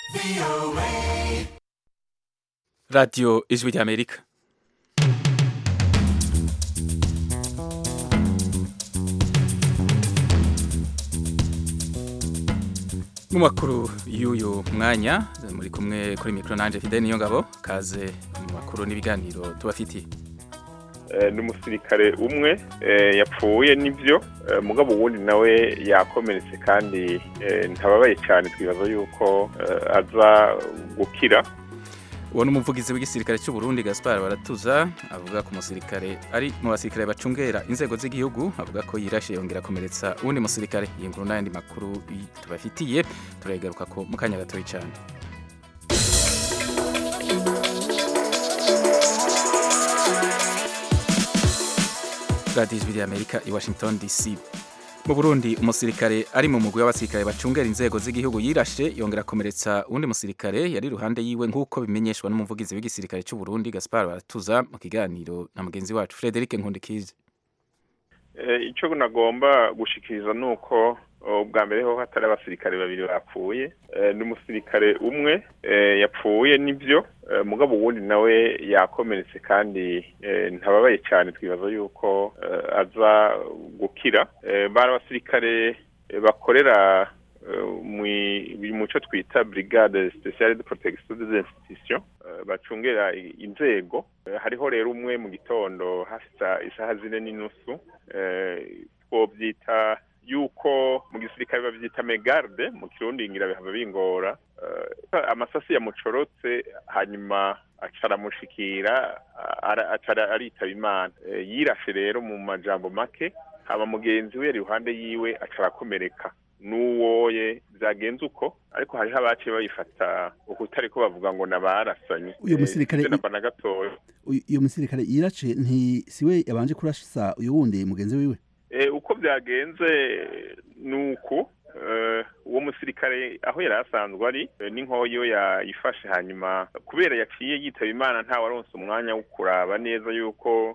radiyo ijwi ry'amerika mu makuru y'uyu mwanya muri kumwe kuri mikoro nanjye fide niyo ngabo kaze mu makuru n'ibiganiro tubafitiye ni umusirikare umwe yapfuye n'ibyo mugabo uwundi nawe yakomeretse kandi ntababaye cyane twibaza yuko aza gukira uwo ni umuvugizi w'igisirikare cy'u Burundi Gaspar baratuza avuga ku musirikare ari mu basirikare bacungera inzego z'igihugu avuga ko yirashe yongera akomeretsa uwundi musirikare iyi nkuru n'ayandi makuru tubafitiye turayigaruka ko mu kanya gatoya cyane radiyo ijwi ry'amerika i washington dc mu burundi umusirikare ari mu mugwi w'abasirikare bacungera inzego z'igihugu yirashe yongera akomeretsa uwundi musirikare yari iruhande yiwe nk'uko bimenyeshwa n'umuvugizi w'igisirikare cy'u Burundi Gaspar baratuza mu kiganiro na mugenzi wacu Frederic Nkundikize icyo nagomba gushikiriza ni uko ubwa mbere ho hatari abasirikare babiri bapfuye ni umusirikare umwe yapfuye n'ibyo mugabo uwundi nawe yakomeretse kandi ntababaye cyane twibaza yuko aza gukira bari abasirikare bakorera mu cyo twita brigade speciale de protection des institutions bacungera inzego hariho rero umwe mu gitondo hasa isaha zine n'inusu twobyita yuko mu gisirikare babyita megarde mu kirundi ngira bihava bingora amasasi yamucorotse hanyuma acaramushikira aritaba imana yirashe rero mu majambo make haba mugenzi we yari iruhande yiwe acarakomereka n'uwoye byagenze uko ariko hariho abaciye bayifata uko utari ko bavuga ngo nabarasanye uyu musirikare na gatoya uyu musirikare yirace nti siwe yabanje kurasa uyu wundi mugenzi wiwe uko byagenze ni uku uwo musirikare aho yari asanzwe ari n'inkoyo yayifashe hanyuma kubera yaciye yitaba imana ntawe aronse umwanya wo kuraba neza yuko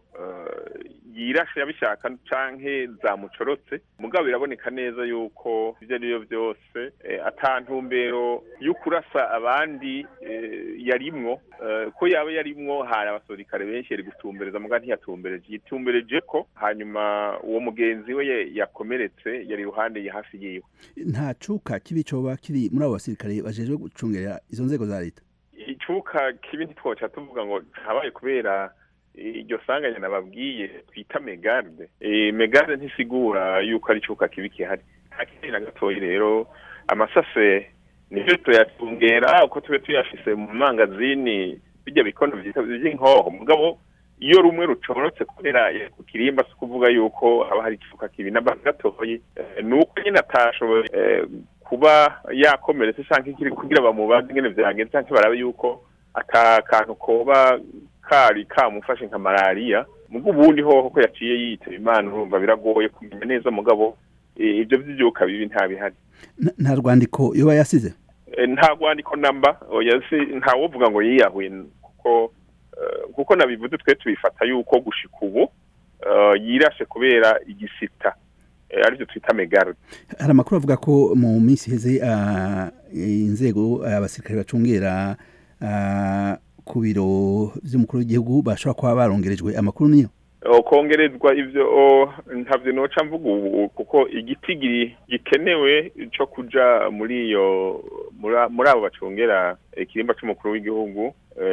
yirashe yabishaka canke zamucorotse mugabo biraboneka neza yuko ibyo ari byo byose atantumbero yo kurasa abandi yarimwo ko yaba yarimwo hari abasirikare benshi yari gutumbereza muga ntiyatumbereje yitumbereje ko hanyuma uwo mugenzi we yakomeretse yari iruhande ya hafi yiwe nta cuka kibi coba kiri muri abo basirikare bajejwe gucungera izo nzego za leta icuka kibi ntitwoca tuvuga ngo habaye kubera iryo sanganya nababwiye twita megarde megarde ntisigura yuko ari icuka kibi kihari nta kindi na gatoya rero amasase nivyo tuyatungera uko tube tuyafise mu mangazini bijya bikono vy'inkoho mugabo iyo rumwe rucorotse kubera ku kirimba si kuvuga yuko haba hari icuka kibi na gatoyi ni uko nyine atashoboye kuba yakomeretse canke kiri kugira bamubaze ingene vyagenze canke barabe yuko ata kantu koba kari kamufashe nka malariya mugo ubundi hoho ko yaciye yitaba imana urumva biragoye kumenya neza mugabo ibyo vy'ivyuka bibi ntabihari nta rwandiko yoba yasize nta rwandiko namba ntawovuga ngo yiyahuye kuko kuko nabivuze twe tubifata yuko gushika ubu yirashe kubera igisita aribyo twita megarde hari amakuru avuga ko mu minsi iheze inzego abasirikare bacungera ku biro by'umukuru w'igihugu bashobora kuba barongerejwe amakuru niyo kongerezwa ivyo ntabyo noca mvuga ubu kuko igiti gikenewe cyo kuja muri iyo muri abo bacungera ikirimba c'umukuru w'igihugu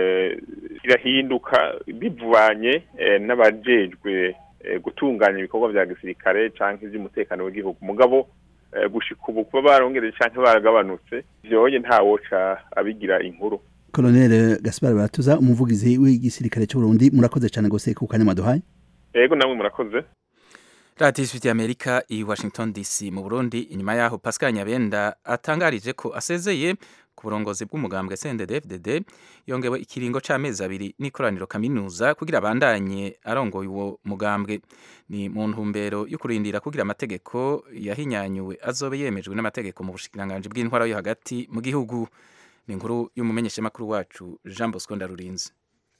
kirahinduka bivanye n'abajejwe gutunganya ibikorwa vya gisirikare canke ivy'umutekano w'igihugu mugabo gushika ubu kuba barongereje canke baragabanutse vyoye ntawoca abigira inkuru Colonel Gaspar Baratuza umuvugizi w'igisirikare cy'u Burundi murakoze cyane gose ku kanya maduhaye Yego namwe murakoze radiyo ijwi ry'amerika i washington dc mu burundi inyuma yaho pascal nyabenda atangarije ko asezeye ku burongozi bw'umugambwe cndd yongewe ikiringo c'amezi abiri n'ikoraniro kaminuza kugira abandanye arongoye uwo mugambwe ni mu ntumbero yo kurindira kugira amategeko yahinyanyuwe azobe yemejwe n'amategeko mu bushikiranganji bw'intwara yo hagati mu gihugu ni inkuru y'umumenyeshamakuru wacu jean bosco ndarurinzi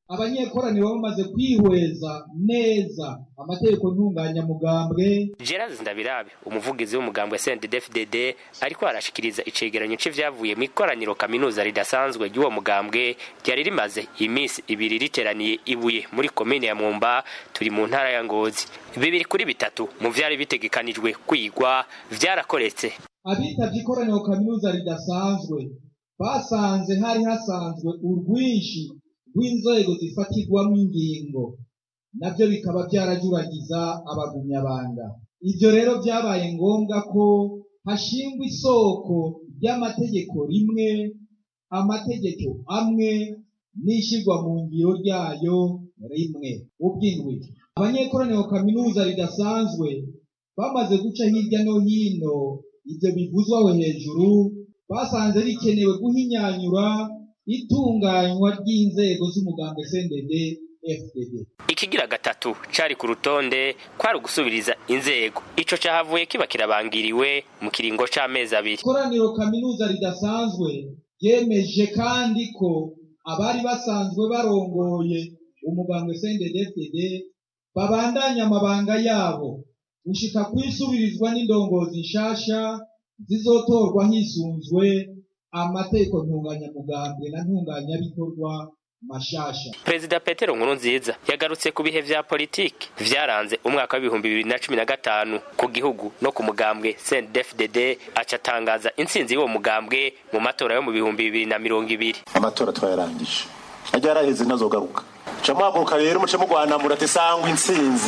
abanyekoraniro bamaze kwihweza neza amategeko ntunganyamugambwe Gerard Ndabirabe umuvugizi w'umugambwe CNDD-FDD ariko arashikiriza icegeranyo c'ivyavuye mu ikoraniro kaminuza ridasanzwe ry'uwo mugambwe ryari rimaze iminsi ibiri riteraniye ibuye muri komine ya Mwumba turi mu ntara ya Ngozi bibiri kuri bitatu mu vyari bitegekanijwe kwigwa vyarakoretse abitavye ikoraniro kaminuza ridasanzwe basanze hari hasanzwe urwinshi rw'inzego zifatirwamo ingingo nabyo bikaba byarajuragiza abagumyabanga ibyo rero byabaye ngombwa ko hashingwa isoko ry'amategeko rimwe amategeko amwe n'ishyirwa mu ngiro ryayo rimwe ubw'indwi abanyekoraniro kaminuza ridasanzwe bamaze guca hirya no hino ibyo bivuzwa aho hejuru basanze bikenewe guhinyanyura itunganywa ry'inzego z'umugambwe CNDD FDD ikigira gatatu cari ku rutonde kwari ugusubiriza inzego ico cahavuye kiba kirabangiriwe mu kiringo c'amezi abiri ikoraniro kaminuza ridasanzwe ryemeje kandi ko abari basanzwe barongoye umugambwe CNDD FDD babandanya amabanga yabo gushika kwisubirizwa n'indongozi nshasha zizotorwa hisunzwe amategeko ntunganyamugambwe na ntunganyabikorwa mashasha perezida petero nkurunziza yagarutse ku bihe vya politiki vyaranze umwaka w'ibihumbi bibiri na cumi na gatanu ku gihugu no ku mugambwe cndfdd aca atangaza intsinzi y'uwo mugambwe mu matora yo mu bihumbi bibiri na mirongo ibiri amatora twayarangije ajya yaraheze ntazogaruka muca muhaguruka rero muce mugwanamura ati sangwa intsinzi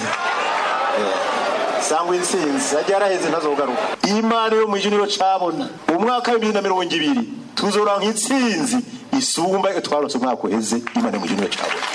sangwa intsinzi ajya yaraheze ntazogaruka imana yo mw'ijuru niyo cabona mu mwaka wa bibiri na mirongo ibiri tuzoranka intsinzi isumba iyo twarose umwaka uheze imana yo mw'ijuru niyo cabona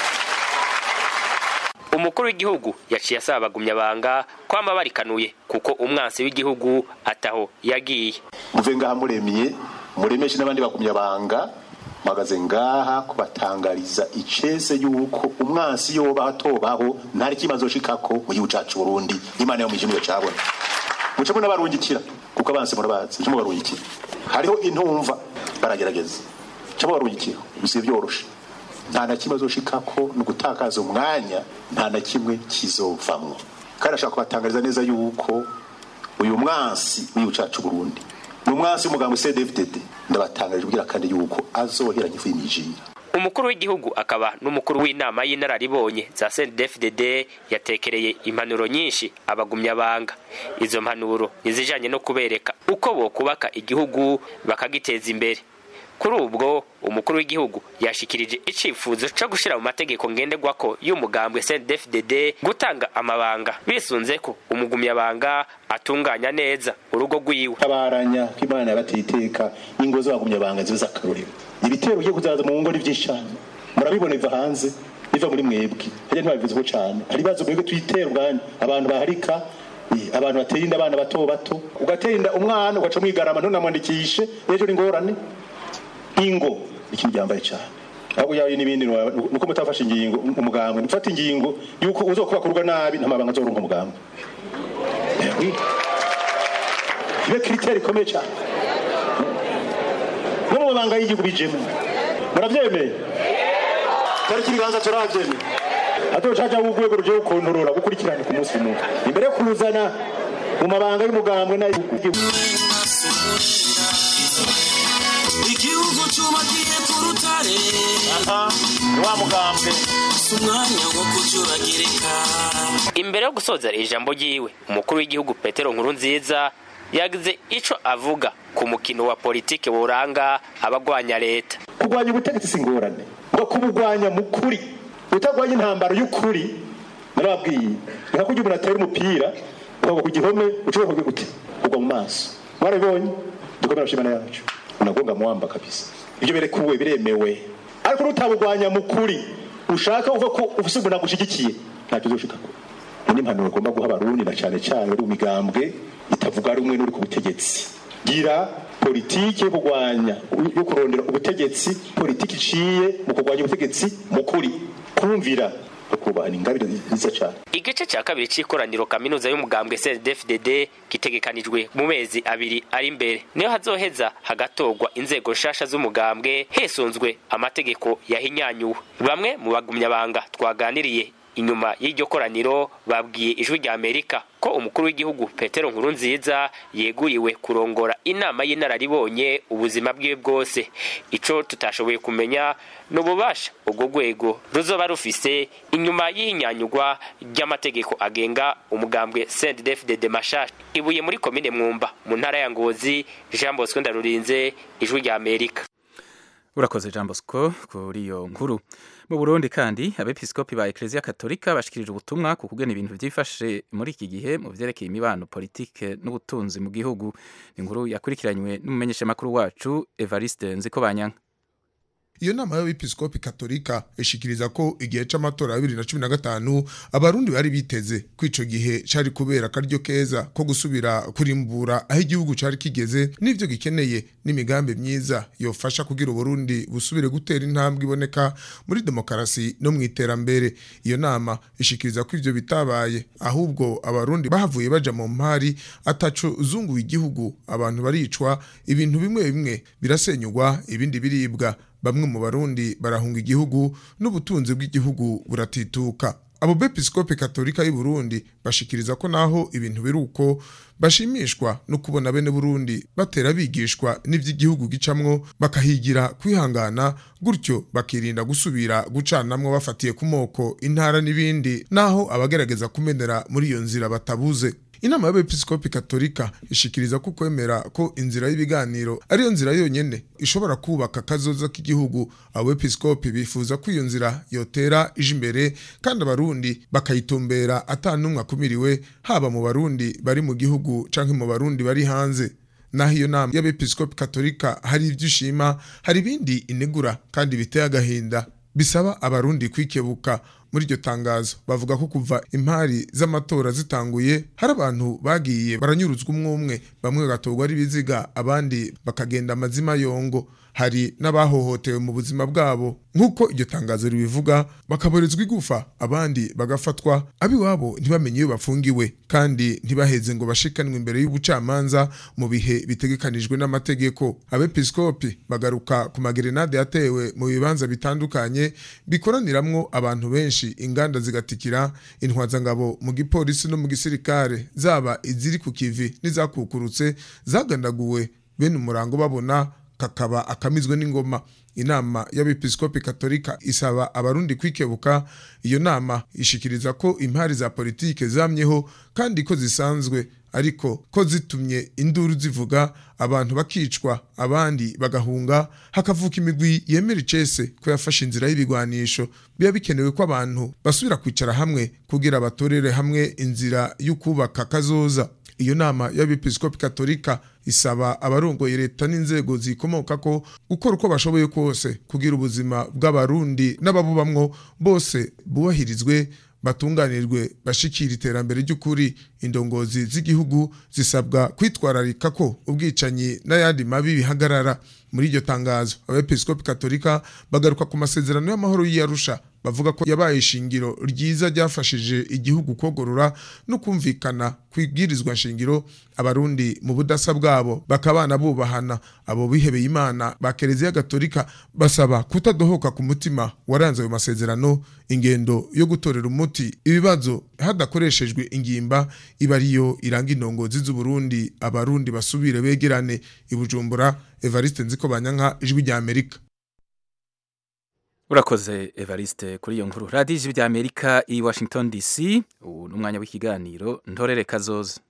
umukuru w'igihugu yaciye asaba abagumyabanga kwama barikanuye kuko umwansi w'igihugu ataho yagiye muve ngaha muremiye muremeshe n'abandi bagumyabanga mpagaze ngaha kubatangariza icese yuko umwansi yoba atobaho ntari kimaze shikako mu gihugu cacu Burundi imana yo mw'ijuru niyo cabona muce munabarungikira kuko abansi murabazi muce mubarungikira hariho intumva baragerageza muce mubarungikira gusa byoroshe nta na kimwe azoshikako ni ugutakaza umwanya nta na kimwe kizovamwo kandi ashaka kubatangariza neza yuko uyu mwansi w'igihugu cacu Burundi ni umwansi w'umugambi CDFDD ndabatangarije ubwira kandi yuko azoheranya ifu y'imijira umukuru w'igihugu akaba n'umukuru w'inama y'inararibonye za CNDD-FDD yatekereye impanuro nyinshi abagumyabanga izo mpanuro nizijanye no kubereka uko bokubaka igihugu bakagiteza imbere kuri ubwo umukuru w'igihugu yashikirije icifuzo co gushira mu mategeko ngenderwako y'umugambwe CNDD-FDD gutanga amabanga bisunze ko umugumyabanga atunganya neza urugo rwiwe tabaranya ko imana yabateye iteka ingo z'abagumyabanga zibe z'akarorero ibitero ugiye kuzaza mu ngo ni byinshi cyane murabibona biva hanze biva muri mwebwe harya ntibabivuzeho cyane hari ibibazo mwebwe tuyitera ubwanyu abantu baharika eh, abantu bateye inda abana bato bato ugatera inda umwana ugaca mwigarama ntunamwandikishe ejo ni ingorane ingo ni ikintu gihambaye cyane ahubwo yawe n'ibindi nuko mutafashe ingingo umugambwe mufata ingingo yuko uzokubaka urugo nabi nta mabanga azoronka umugambwe Eh, oui. iyo kiriteri ikomeye cyane no mu mabanga y'igihugu bijemo murabyemeye tariki ibiganza turabyemeye adocaja w'urwego rugiye gukontorora gukurikirana ku munsi umwe imbere yo kuzana mu mabanga y'umugambwe n'ay'igihugu igihugu cyubakiye ku rutare wa mugambwe si umwanya wo kujuragirika imbere yo gusoza ijambo ryiwe umukuru w'igihugu petero nkurunziza yagize ico avuga ku mukino wa politike woranga abagwanya leta kurwanya ubutegetsi si ingorane ngo kubugwanya mu kuri utagwanya intambaro y'ukuri narababwiye nka kurya umuntu atera umupira ukagwa ku gihome ushobora kugira gute ugwa mu maso mwarabibonye dukomere amashimana yacu unagonga muwamba kabisa ibyo birekuwe biremewe ariko nutabugwanya mu kuri ushaka uva ko ufise umuntu agushigikiye ntacyo uzoshikako ni impanuro ugomba guha abarundi na cyane cyane bari mu migambwe itavuga rumwe n'uri ku butegetsi gira politiki yo kurwanya yo kurondera ubutegetsi politiki iciye mu kurwanya ubutegetsi mu kuri kumvira no kubahana ingabire nziza cyane igice cya kabiri cy'ikoraniro kaminuza y'umugambwe CNDD-FDD gitegekanijwe mu mezi abiri ari imbere niyo hazoheza hagatorwa inzego nshasha z'umugambwe hesunzwe amategeko yahinyanyuwe bamwe mu bagumyabanga twaganiriye inyuma y'iryo koraniro babwiye ijwi rya amerika ko umukuru w'igihugu petero nkurunziza yeguriwe kurongora inama y'inararibonye ubuzima bwiwe bwose ico tutashoboye kumenya ni ububasha ubwo rwego ruzoba rufise inyuma y'ihinyanyurwa ry'amategeko agenga umugambwe sendefdede mashasha ibuye muri komine mwumba mu ntara ya ngozi jean bosco ndarurinze ijwi rya amerika urakoze jean bosco kuri iyo nkuru mu burundi kandi abepiskopi ba eklezia katolika bashikirije ubutumwa ku kugena ibintu byifashe muri iki gihe mu vyerekeye imibano politike n'ubutunzi mu gihugu inkuru yakurikiranywe n'umumenyeshamakuru wacu evariste nzikobanyanka iyo nama y'abepiskopi katolika ishikiriza ko igihe c'amatora ya bibiri na cumi na gatanu abarundi bari biteze ko ico gihe cari kubera akaryo keza ko gusubira kurimbura aho igihugu cari kigeze n'ivyo gikeneye n'imigambi myiza yofasha kugira uburundi busubire gutera intambwe iboneka muri demokarasi no mu iterambere iyo nama ishikiriza ko ivyo bitabaye ahubwo abarundi bahavuye baja mu mpari ataco zunguye igihugu abantu baricwa ibintu bimwe bimwe birasenyugwa ibindi biribwa bamwe mu barundi barahunga igihugu n'ubutunzi bw'igihugu buratituka abo bepiskopi katolika y'u Burundi bashikiriza ko naho ibintu biri uko bashimishwa no kubona bene Burundi batera bigishwa n'ivy'igihugu gicamwo bakahigira kwihangana gutyo bakirinda gusubira gucanamwo bafatiye ku moko intara n'ibindi naho abagerageza kumenera muri iyo nzira batabuze inama y'abepiskopi katolika ishikiriza ko kwemera ko inzira y'ibiganiro ariyo nzira yonyene ishobora kubaka kazoza k'igihugu abepiskopi bifuza ko iyo nzira yotera ije imbere kandi abarundi bakayitumbera atanumwe akumiriwe haba mu barundi bari mu gihugu canke mu barundi bari hanze naho iyo nama y'abepiskopi katolika hari ivyo ishima hari ibindi inegura kandi biteye agahinda bisaba abarundi kwikebuka muri iryo tangazo bavuga ko kuva impari z'amatora zitanguye hari abantu bagiye baranyuruzwa umwe umwe bamwe bagatorwa ari biziga abandi bakagenda amazima yongo hari n'abahohotewe mu buzima bwabo nk'uko iryo tangazo ribivuga bakaborezwa igufa abandi bagafatwa abiwabo ntibamenye iyo bafungiwe kandi ntibaheze ngo bashikanwe imbere y'ubucamanza mu bihe bitegekanijwe n'amategeko abepiskopi bagaruka ku magerenade yatewe mu bibanza bitandukanye bikoraniramwo abantu benshi inganda zigatikira intwazangabo mu gipolisi no mu gisirikare zaba iziri ku kivi n'izakukurutse zagandaguwe bene umurango babona kakaba akamizwe n'ingoma inama y'abepiskopi katolika isaba abarundi kwikebuka iyo nama ishikiriza ko impari za politike zamyeho kandi ko zisanzwe ariko ko zitumye induru zivuga abantu bakicwa abandi bagahunga hakavuka imigwi yemera icese ko yafashe inzira y'ibigwanisho biba bikenewe ko abantu basubira kwicara hamwe kugira batorere hamwe inzira y'ukubaka kazoza iyo nama y'abepiskopi katolika isaba abarongoye leta n'inzego zikomoka ko gukora uko bashoboye kose kugira ubuzima bw'abarundi n'ababubamwo bose bubahirizwe batunganirwe bashikira iterambere ry'ukuri indongozi z'igihugu zisabwa kwitwararika ko ubwicanyi n'ayandi mabi bihagarara muri iryo tangazo abepiskopi katolika bagaruka ku masezerano y'amahoro y'iyarusha bavuga ko yabaye ishingiro ryiza ryafashije igihugu kogorora no kumvikana kwibwirizwa shingiro abarundi mu budasa bwabo bakabana bubahana abo bihebeye imana ba kereziya gatolika basaba kutadohoka ku mutima waranze ayo masezerano ingendo yo gutorera umuti ibibazo hadakoreshejwe ingimba iba ariyo iranga indongozi z'uburundi abarundi basubire begerane ibujumbura evariste nziko banyanka ijwi rya amerika urakoze evariste kuri iyo nkuru radiyo ijwi rya amerika i washington dc ubu ni umwanya w'ikiganiro ntorere kazoza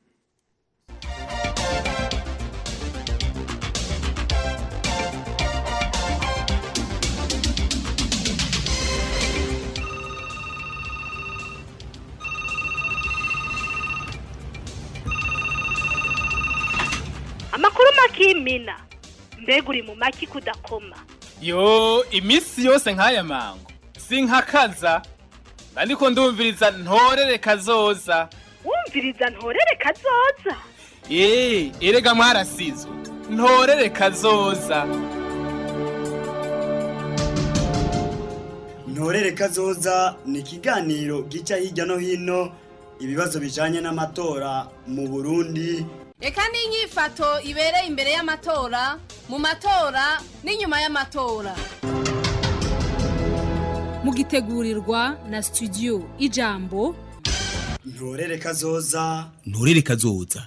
amakuru makimina mbega uri mu maki kudakoma yo iminsi yose nk'aya mango sinkakaza ariko ndumviriza ntorere kazoza wumviriza ntorere kazoza eee erega mwarasizwe ntorere kazoza ntorere kazoza ni ikiganiro gica hirya no hino ibibazo bijanye n'amatora mu burundi reka n'inyifato ibereye imbere y'amatora mu matora n'inyuma y'amatora mugitegurirwa na studio ijambo ntorere kazoza nturere kazoza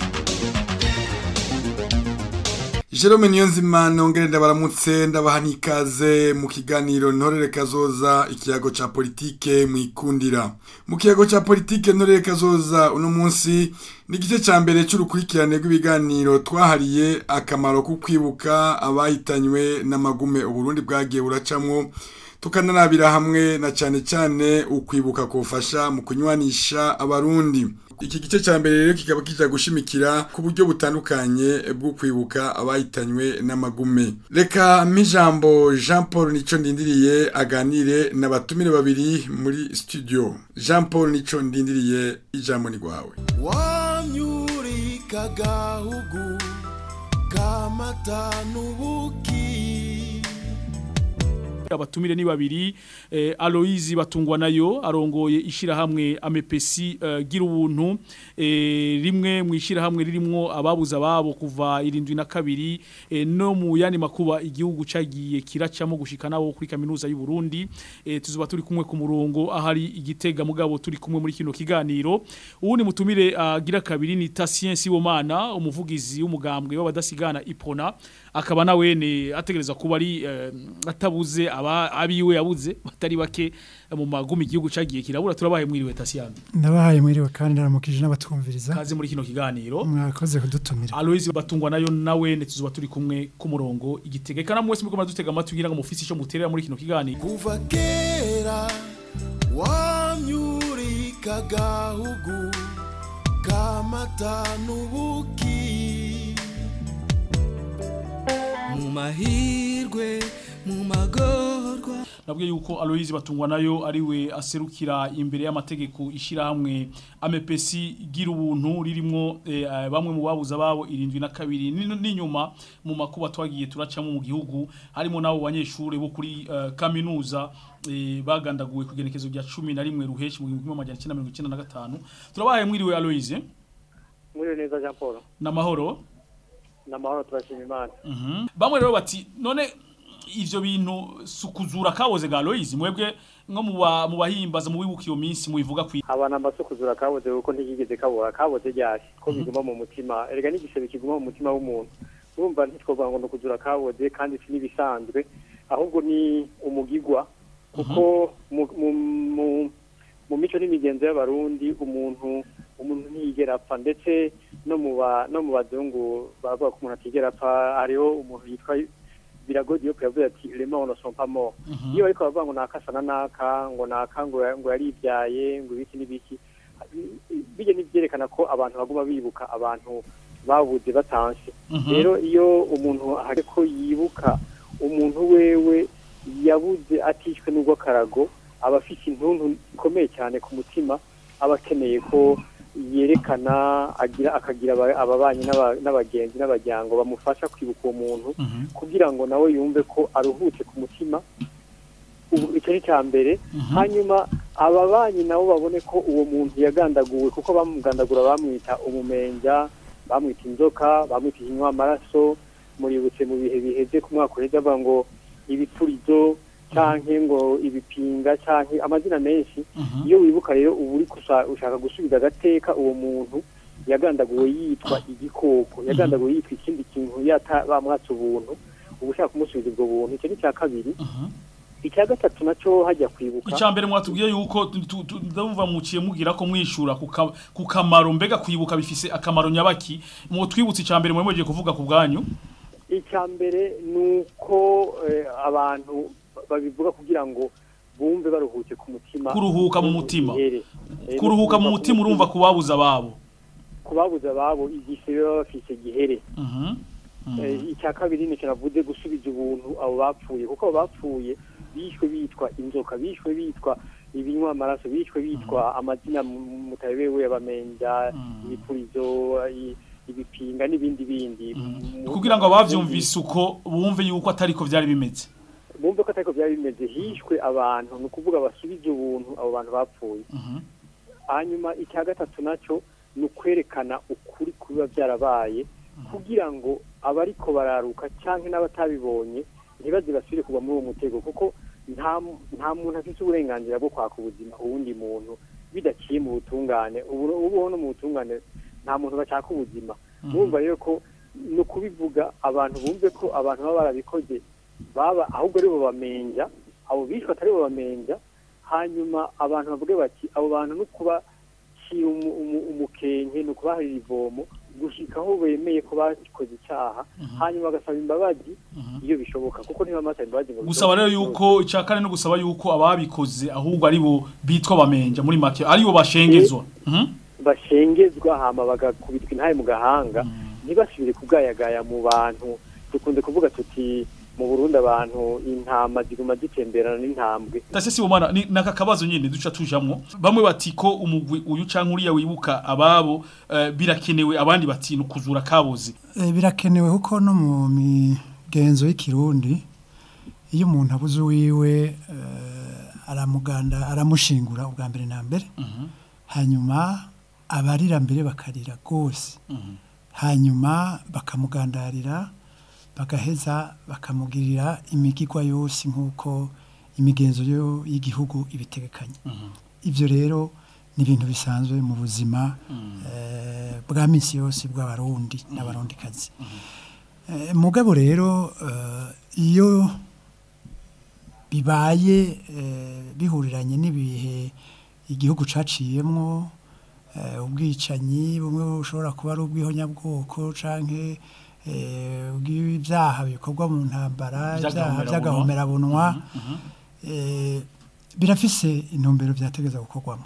Jerome Niyonzima nongere ndabaramutse ndabaha n'ikaze mu kiganiro ntorere kazoza ikiyago ca politike mwikundira mu kiyago ca politike ntorere kazoza uno munsi ni igice ca mbere c'urukurikirane rw'ibiganiro twahariye akamaro ko kwibuka abahitanywe n'amagume uburundi bwagiye buracamwo tukanarabira hamwe na cyane cyane ukwibuka kufasha mu kunywanisha abarundi iki gice cya mbere rero kikaba kijya gushimikira ku buryo butandukanye bwo kwibuka abahitanywe n'amagume reka mp'ijambo jean paul nico ndindiriye aganire n'abatumire babiri muri studio jean paul nico ndindiriye ijambo ni rwawe wanyurika gahugu kamata n'ubuki abatumire ni babiri eh, Aloise batungwa nayo arongoye ishirahamwe amepesi uh, gira ubuntu eh, rimwe mu ishirahamwe ririmwo ababuza ababo kuva irindwi na kabiri eh, no mu yandi makuba igihugu cagiye kiracamo gushika nabo kuri kaminuza y'u Burundi eh, tuzuba turi kumwe ku murongo ahari igitega mugabo turi kumwe muri kino kiganiro uwundi mutumire agira uh, kabiri ni Tatien Sibomana umuvugizi w'umugambwe w'abadasigana Ipona akaba nawene ategereza kuba ari uh, atabuze aba abiwe yabuze batari bake mu magumi igihugu cagiye kirabura turabaye mwiriwe Tasiano ndabahaye mwiriwe kandi naramukije n'abatwumviriza kaze muri kino kiganiro mwakoze kudutumira Aloise batungwa nayo nawe netuzuba turi kumwe ku murongo igitege kana mwese muko madutega amatwi ngira ngo mufisi ico muterera muri kino kiganiro kuva kera wamyurika gahugu kamata n'ubuki mu mahirwe mu magorwa nabwo yuko Aloise batungwa nayo ariwe aserukira imbere y'amategeko ishirahamwe amepesi gira ubuntu ririmo eh, bamwe mu babuza babo irindwi na kabiri n'inyuma mu makuba twagiye turacamo mu gihugu harimo nabo banyeshure bo kuri uh, kaminuza eh, bagandaguwe ku genekezo rya 11 ruheshi mu 1995 turabaye mwiriwe Aloise mwiriwe neza Jean Paul namahoro namahoro turashima imana mhm bamwe rero bati none ivyo bintu sukuzura kaboze ga Loise mwebwe nko mu bahimbaza mu wibuka iyo minsi mubivuga kwi abana mbasukuzura kaboze kuko ntigigeze kabura kaboze ryari ko biguma mu mutima erega n'igisebe kiguma mu mutima w'umuntu urumva ntitwovuga ngo nukuzura kaboze kandi si nibisanzwe ahubwo ni umugigwa kuko mu mico n'imigenzo y'abarundi umuntu umuntu ntiyigera apfa ndetse no mu no mu bazungu bavuga ko umuntu atigera apfa hariho umuntu yitwa biragoye yo kuyavuga ati les morts ne sont pas morts iyo ariko bavuga ngo nakasa na naka ngo naka ngo ngo yaribyaye ngo ibiki n'ibiki bijye nivyerekana ko abantu baguma bibuka abantu babuze batanse rero iyo umuntu ariko yibuka umuntu wewe yabuze atishwe n'ubwo karago aba afite intuntu ikomeye cyane ku mutima aba akeneye ko yerekana agira akagira ababanyi n'abagenzi n'abajyango bamufasha kwibuka uwo muntu kugira ngo nawe yumve ko aruhutse ku mutima icyo ni cya mbere hanyuma ababanyi nabo babone ko uwo muntu yagandaguwe kuko bamugandagura bamwita umumenja bamwita inzoka bamwita ikinywa amaraso muributse mu bihe biheze ku mwaka uheze avuga ngo ibipfurizo canke ngo ibipinga canke amazina menshi iyo wibuka rero ubu uri ushaka gusubiza agateka uwo muntu yagandaguwe yitwa igikoko yagandaguwe yitwa ikindi kintu yata bamwatse ubuntu ubu ushaka kumusubiza ubwo buntu icyo ni cya kabiri icya gatatu nacyo hajya kwibuka icya mbere mwatubwiye yuko ndumva muciye mugira ko mwishura ku kamaro mbega kwibuka bifise akamaro nyabaki mu twibutse icya mbere mwemeje kuvuga ku bwanyu icya mbere ni uko abantu babivuga kugira ngo bumve baruhuke ku mutima kuruhuka mu mutima kuruhuka mu mutima urumva kubabuza ababo kubabuza ababo igisebe baba bafise gihere icya kabiri ni navuze gusubiza ubuntu abo bapfuye kuko abo bapfuye bishwe bitwa inzoka bishwe bitwa ibinywa amaraso bishwe bitwa amazina mutabewe abamenja ibipurizo ibipinga n'ibindi bindi kugira ngo abavyumvise uko bumve yuko atari ko vyari bimeze bumve ko atari ko byari bimeze hishwe abantu ni ukuvuga basubize ubuntu abo bantu bapfuye hanyuma icya gatatu nacyo ni ukwerekana ukuri kubiba byarabaye kugira ngo abariko bararuka cyangwa n'abatabibonye ntibaze basubire kugwa muri uwo mutego kuko nta nta muntu afite uburenganzira bwo kwaka ubuzima uwundi muntu bidaciye mu butungane ubu ubuho no mu butungane nta muntu bashaka ubuzima murumva rero ko ni ukubivuga abantu bumve ko abantu baba barabikoze baba ahubwo ari bo bamenja abo bishwe atari bo bamenja hanyuma abantu bavuge bati abo bantu no kubacira umu- umu- umukenke ni ukubaharira ivomo gushika aho bemeye ko bakoze icyaha hanyuma bagasaba imbabazi iyo bishoboka kuko ntibamasa imbabazi ngo gusaba rero yuko icya kane no gusaba yuko ababikoze ahubwo ari bo bitwa bamenja muri make ari bo bashengezwa Mhm. bashengezwa hama bagakubitwa intaye mu gahanga ntibasubire kugayagaya mu bantu dukunze kuvuga tuti mu Burundi abantu intama ziguma zitemberana n'intambwe Tase si bomana ni naka kabazo nyene duca tujamwo bamwe bati ko umugwi uyu canke uriya wibuka ababo eh, birakenewe abandi bati nukuzura kaboze Eh, birakenewe kuko no mu migenzo y'ikirundi iyo umuntu abuze uwiwe eh, aramuganda aramushingura ubwa mbere na mbere hanyuma abarira mbere bakarira rwose hanyuma bakamugandarira bagaheza bakamugirira imigigwa yose nk'uko imigenzo yo y'igihugu ibitegekanye ibyo rero ni ibintu bisanzwe mu buzima eh, bwa minsi yose bw'abarundi n'abarundikazi Eh, mugabo rero eh, iyo bibaye eh, bihuriranye n'ibihe igihugu caciyemwo eh, ubwicanyi bumwe bushobora kuba ari ubw'ihonyabwoko canke eh, ubw'ibyaha bikorwa mu ntambara ibyaha by'agahomerabunwa eh, birafise intumbero byategeza gukorwamo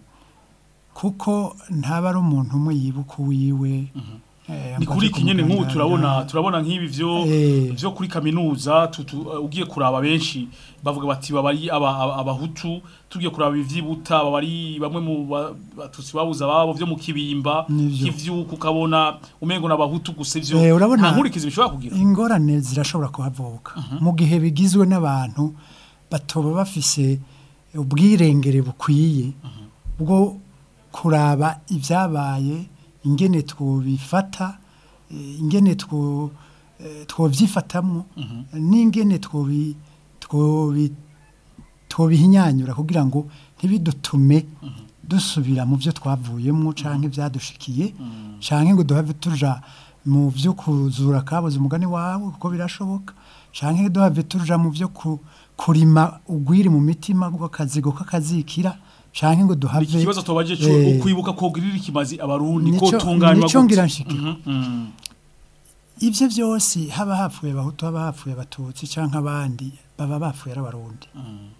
kuko ntaba ari umuntu umwe yibuka uwiwe eh, ni ngo kuri aje iki nyene nk'ubu kumugandarira. turabona turabona nk'ibi vyo Eh. vyo kuri kaminuza tutu, uh, ugiye kuraba benshi bavuga bati babari aba- aba- abahutu tugiye kuraba ivyibuta babari bamwe mu ba- batutsi babuza ababo vyo mu kibimba Nivyo. kivyuka ukabona umengo n'abahutu gusa ivyo Eh, urabona nta nkurikizi bishobora kugira ingorane zirashobora kuhavuka mu gihe bigizwe n'abantu batoba bafise ubwirengere bukwiye bwo kuraba ibyabaye ingene twobifata eh, ingene two eh, twovyifatamwo n'ingene twobi twobi twobihinyanyura kugira ngo ntibidutume dusubira mu byo twavuyemo canke byadushikiye canke ngo duhave tuja mu byo kuzura kabuze umugani wawe kuko birashoboka canke duhave tuja mu byo ku, kurima ugwiri mu mitima bw'akazigo k'akazikira canke ngo duhave iki kibazo tobaje cyo eh, ukwibuka ko girira ikimazi abarundi ko nico- tunganywa nico gute? ngira nshike. Mhm, mhm. ivyo byose haba hapfuye abahutu haba hapfuye abatutsi canke abandi baba bapfuye ari abarundi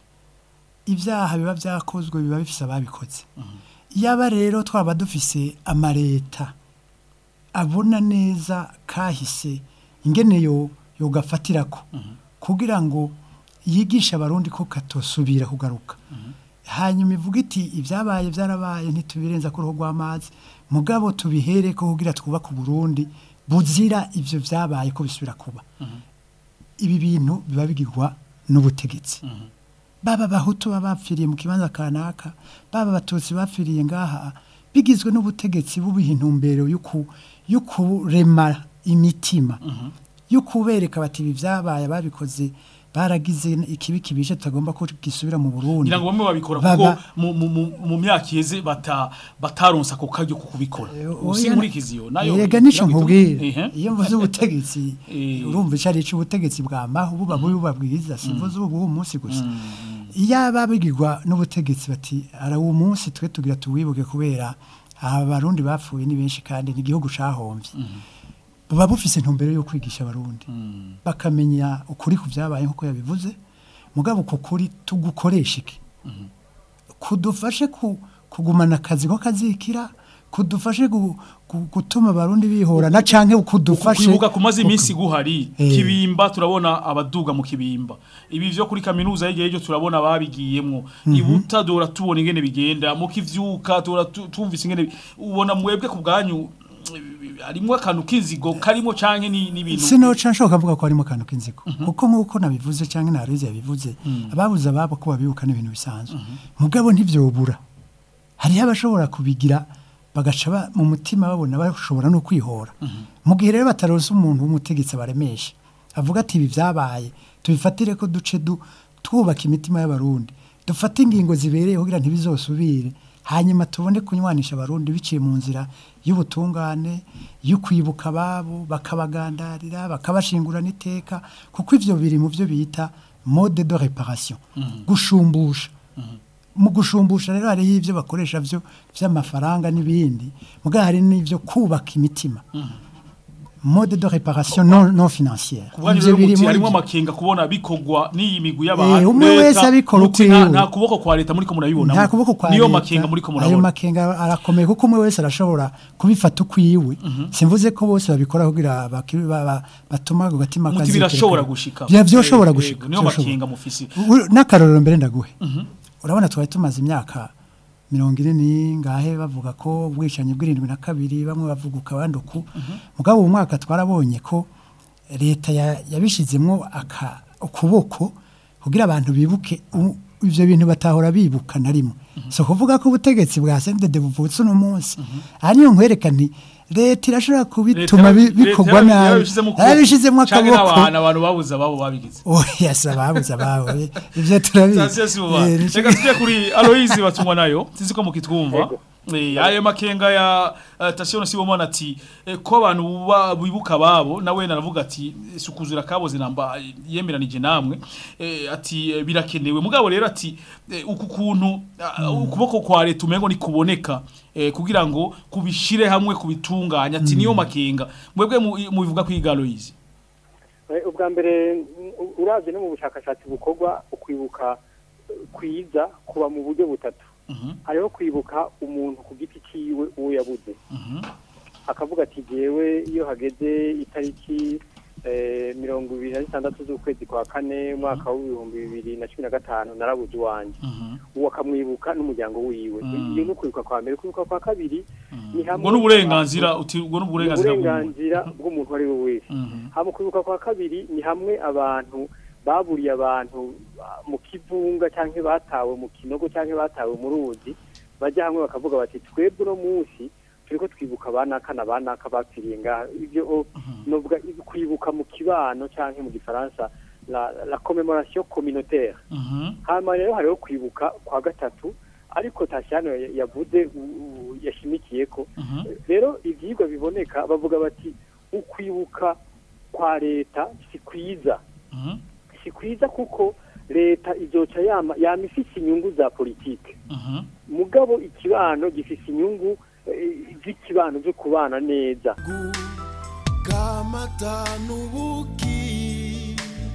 ibyaha biba byakozwe biba bifise ababikoze yaba rero twaba dufise amareta abona neza kahise ingene yo yogafatirako kugira ngo yigishe abarundi ko katosubira kugaruka hanyuma ivuga iti ibyabaye byarabaye ntitubirenza ku ruhu rw'amazi mugabo tubihere ko kugira twubake uburundi buzira ivyo vyabaye ko bisubira kuba ibi bintu biba bigirwa n'ubutegetsi baba abahutu baba bapfiriye mu kibanza kanaka baba abatutsi bapfiriye ngaha bigizwe n'ubutegetsi bubiha intumbero yo ku- yo kurema imitima yo kubereka bati ibi vyabaye ababikoze baragize ikibi kibishe tutagomba ko gisubira mu Burundi ngira ngo bamwe babikora Baba- kuko mu- mu- mu- mu myaka iheze bata bataronsa ako karyo ko kubikora usi Oya, nkurikizi yo nayo Erega nico nayo nkubwira Ehe. iyo mvuze ubutegetsi urumva ico ari ubutegetsi bwa maho buba bubi buba bwiza simvuze ubu uwo munsi gusa iyo ababigirwa n'ubutegetsi bati ara uwo munsi twe tugira tuwibuke kubera aba barundi bapfuye ni benshi kandi ni igihugu cahomvye buba bufise intumbero yo kwigisha abarundi bakamenya ukuri ku vyabaye nk'uko yabivuze mugabo uko kuri tugukoresha iki kudufashe ku, kugumana akazi ko kazikira kudufashe gu, gu, gutuma abarundi bihorana canke kudufashe kwibuka kumaze iminsi guhari Eh. kibimba turabona abaduga mu kibimba ibi vyo kuri kaminuza y'igihe cyo turabona babigiyemwo Mhm. ibuta dora tubona ingene bigenda mu kivyuka dora tu- tumvise ingene bi- ubona mwebwe ku bwanyu harimo akantu k'inzigo karimo canke ni n'ibintu sinoca nshobora kuvuga ko harimo akantu k'inzigo kuko nk'uko nabivuze cyangwa narize yabivuze ababuze ababo ko babibuka n'ibintu bisanzwe mugabo ntivyobura hariho abashobora kubigira bagaca ba- mu mutima babona bashobora no kwihora mu gihe rero bataronse umuntu w'umutegetsi baremesha avuga ati ibi byabaye tubifatire ko duce du twubaka imitima y'abarundi dufate ingingo zibereye kugira ntibizosubire hanyuma tubone kunywanisha abarundi biciye mu nzira y'ubutungane yo kwibuka ababo bakabagandarira bakabashingurana iteka kuko ivyo biri mu byo bita mode de réparation gushumbusha mu gushumbusha rero hariho ibyo bakoresha byo by'amafaranga n'ibindi mugabo hari n'ibyo kubaka imitima mode de réparation non, non financière kubwanyu Ivyo rero biri muti muri harimo byo. amakenga kubona bikogwa n'iyi migwi y'abantu Eh, umwe leta, wese abikora muti nta- ukwiwe. nta kuboko kwa leta muri ko murabibona nta kuboko kwa niyo leta, makenga muri ko ayo murabona makenga arakomeye kuko umwe wese arashobora kubifata ukwiwe simvuze ko bose babikora kugira baki- ba- ba- batuma ku gatima muti kazikira birashobora kure. gushika Bya- byoshobora Eh, gushika yego, niyo byoshobora. makenga mufisi U- n'akarorero mbere ndaguhe urabona twari tumaze imyaka mirongo ine n'ingahe bavuga ko ubwicanyi bw'irindwi na kabiri bamwe bavuguka abandi uku mugabo uwo mwaka twarabonye ko leta ya- yabishizemwo aka ukuboko kugira abantu bibuke u- ivyo bintu batahora bibuka na rimwe so kuvuga ko ubutegetsi bwa sendede buvutse uno munsi aha niyo nkwereka nti leta irashobora kubituma bi- bikorwa nabi yarabishizemo canke akaboko n'abantu abantu babuze ababo babigize oya si ababuze ababo eh, ivyo turabizi Sasiye si buba. Eh, nico- Reka tujye kuri Aloise batumwa nayo sinzi ko mukitwumva Eh, ayo makenga ya uh, Tasio Sibomana ati eh, ko abantu buba- bibuka babo nawe naravuga ati eh, sukuzura kaboze namba eh, yemeranije namwe eh, ati eh, birakenewe mugabo rero ati eh, uku kuntu ah, ukuboko kwa leta umengo nikuboneka eh, kugira ngo kubishire hamwe kubitunganya ati niyo makenga mwebwe mu- mubivuga kwiga Aloise Eh, ubwa mbere u- uravye no mu bushakashatsi bukorwa ukwibuka eh, kwiza kuba mu buryo butatu hariho kwibuka umuntu ku giti ciwe uwo yabuze akavuga ati jewe iyo hageze itariki eh, mirongo ibiri na zitandatu z'ukwezi kwa kane umwaka w'ibihumbi bibiri na cumi na gatanu narabuze iwanje uwo akamwibuka n'umuryango wiwe iyo ni ukwibuka kwa mbere kwibuka kwa kabiri ni hamwe ubwo n'uburenganzira uti ubwo n'uburenganzira bw'umuntu. uburenganzira bw'umuntu uwo ari we wese hama kwibuka kwa kabiri ni hamwe abantu baburiye abantu ah, mu kivunga cyangwa batawe mu kinogo cyangwa batawe mu ruzi bajya hamwe bakavuga bati twebwe uno munsi turiko twibuka abanaka na banaka bapfiriye ngaha ibyo o, novuga kwibuka mu kibano cyangwa mu gifaransa la, la commémoration communautaire hama rero hariho kwibuka kwa gatatu ariko tashyano ya- yavuze u- u- yashimikiye ko rero ibyigwa biboneka bavuga bati ukwibuka kwa leta si kwiza si kwiza kuko leta izoca yama yama ifise inyungu za politike mugabo ikibano gifise inyungu eh, z'ikibano zo kubana neza kamata n'ubuki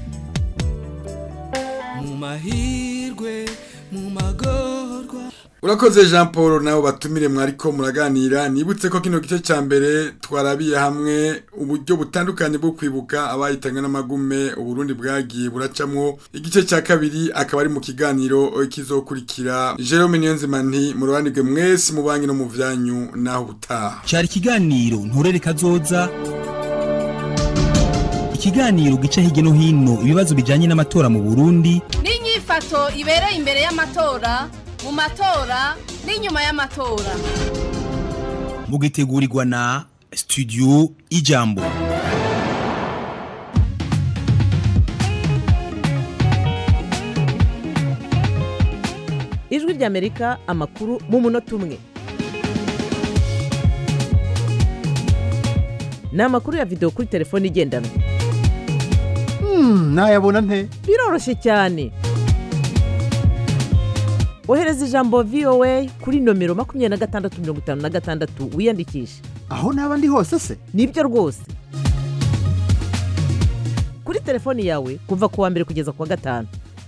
mu mahirwe mu magorwa urakoze jean paul nawe batumire mwariko muraganira nibutse ko kino gice cya mbere twarabiye hamwe uburyo butandukanye bwo kwibuka abayitanywe n'amagume uburundi bwagiye buracamwo igice cya kabiri akaba ari mu kiganiro kizokurikira jerome niyonzima nti murobanirwe mwese mu banki no mu vyanyu naho ubutaha cyari ikiganiro nturere kazoza ikiganiro gica hirya no hino ibibazo bijyanye n'amatora mu burundi n'inyifato ibereye imbere y'amatora mu matora n'inyuma y'amatora mugitegurirwa na studio ijambo ijwi ry'amerika amakuru mu munota umwe ni amakuru ya videwo kuri telefone igendanwa nayabona nte biroroshye cyane ohereza ijambo voa kuri nomero makumyabiri na gatandatu mirongo itanu na gatandatu wiyandikishe aho naba ndi hose se nibyo rwose kuri telefoni yawe kuva ku wa mbere kugeza ku wa gatanu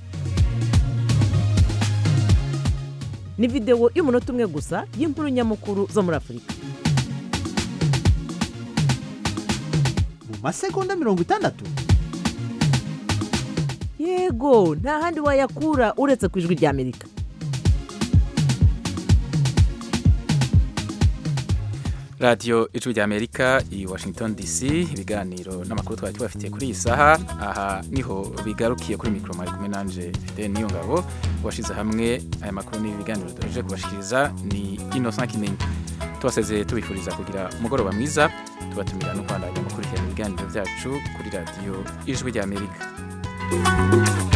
ni videwo y'umunota umwe gusa y'inkuru nyamukuru zo muri afurika mu masegonda mirongo itandatu yego nta handi wayakura uretse ku ijwi ry'amerika radiyo ijwi rya amerika i washington dc ibiganiro n'amakuru twari tubafitiye kuri iyi saha aha niho bigarukiye kuri mikoro mwari kumwe nanje fide niyo ngabo washyize hamwe aya makuru n'ibiganiro duheje kubashikiriza ni innocent kimenyi tubasezeye tubifuriza kugira umugoroba mwiza tubatumira no kwandanya mukurikirana ibiganiro byacu kuri radiyo ijwi rya amerika